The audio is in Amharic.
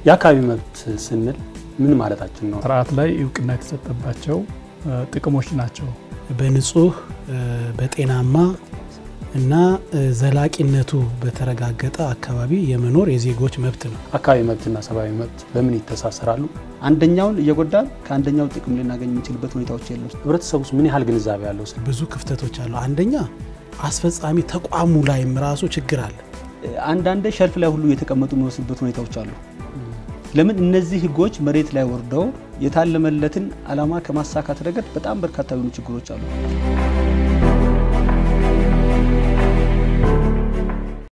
የአካባቢ መብት ስንል ምን ማለታችን ነው? ስርዓት ላይ እውቅና የተሰጠባቸው ጥቅሞች ናቸው። በንጹህ በጤናማ እና ዘላቂነቱ በተረጋገጠ አካባቢ የመኖር የዜጎች መብት ነው። አካባቢ መብትና ሰብአዊ መብት በምን ይተሳሰራሉ? አንደኛውን እየጎዳን ከአንደኛው ጥቅም ልናገኝ የምንችልበት ሁኔታዎች የለም። ህብረተሰቡ ውስጥ ምን ያህል ግንዛቤ ያለው? ብዙ ክፍተቶች አሉ። አንደኛ አስፈጻሚ ተቋሙ ላይም ራሱ ችግር አለ። አንዳንድ ሸልፍ ላይ ሁሉ የተቀመጡ የሚወስዱበት ሁኔታዎች አሉ። ለምን እነዚህ ህጎች መሬት ላይ ወርደው የታለመለትን ዓላማ ከማሳካት ረገድ በጣም በርካታ የሆኑ ችግሮች አሉ።